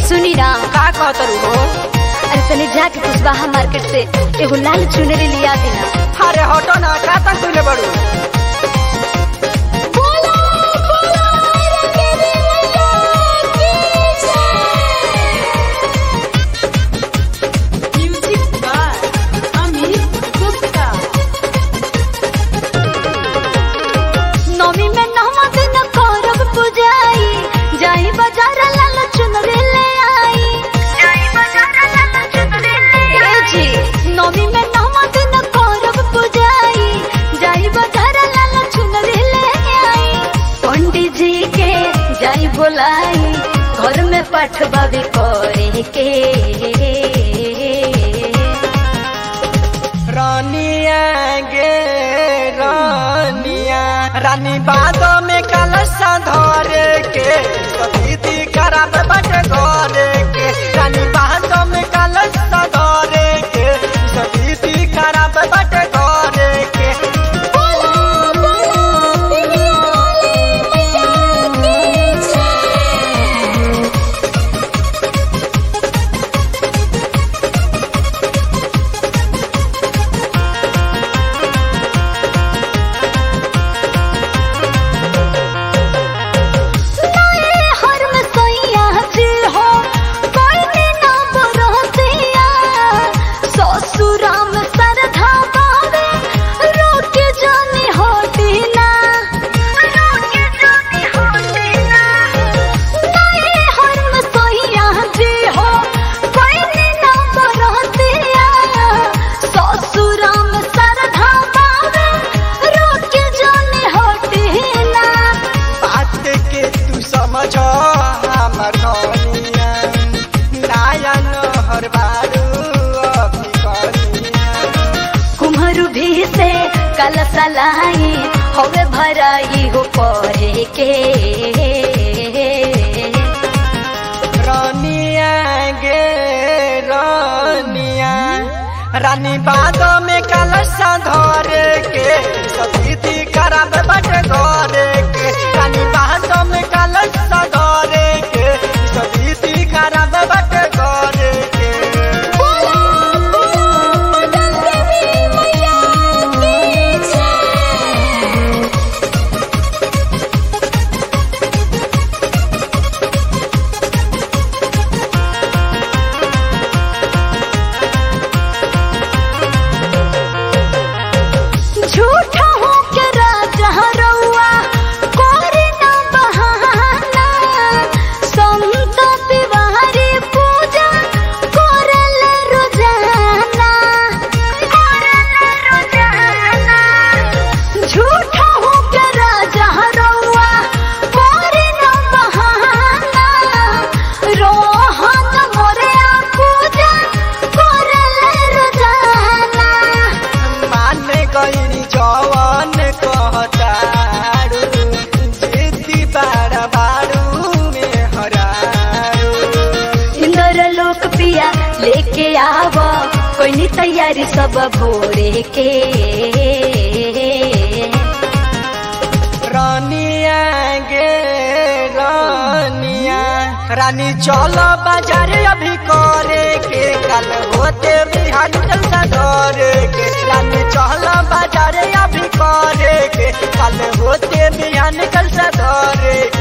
सुनी ना का कहतरू हो अरे तनी जाके कुशवाहा मार्केट से एगो लाल चुनरी लिया देना अरे हटो ना का तक तुले बड़ू नौमी में नौवा दिन करब पुजाई जाई बाजार लाल चुनरी ले आई जाई बाजार लाल चुनरी ले आई जी नौमी में नौवा दिन करब पुजाई जाई बाजार लाल चुनरी ले आई पंडित जी के जाई बोलाई घर में पठवा भी करे के रानिया गे रानिया रानी बादो में कलशा धरे के सतीति खराब बटे घरे के रानी बादो में कलशा धरे के सतीति खराब बटे घरे के हर में सैया जी हो कोई में ना बरतिया ससुरा में सरधा बावे रोके जानी होती ना रोके जानी होती ना नए हर में सैया जी हो कोई में ना बरतिया ससुरा में सरधा बावे रोके जानी होती ना बात के तू समझ हमर धनिया नायन हर बारू अभी कनिया कुम्हरू भी से कल सलाई होवे भराई हो परे के रानिया गे रानिया रानी बादो में कलशा धरे के सतीति खराब बटे घरे के रानी बादो में कलशा धरे के सतीति खराब बटे घरे के झूठा हो के राजा रउआ कोरी ना बहाना संत तिवारी पूजा करल रोजाना करल रोजाना झूठा हो के राजा रउआ कोरी ना बहाना रोहन मोरे पूजा करल रोजाना माने गईनी जवन कहतारू जिद्दी बाड़ा बारू में हरारू इंदर लोक पिया लेके आव कोई नी तैयारी सब भोरे के रानिया गे रानिया रानी चलो बाजार अभी करे के कल होते बिहान जलसा करे के रानी चलो बाजार अभी करे के कल होते बिहान जलसा करे के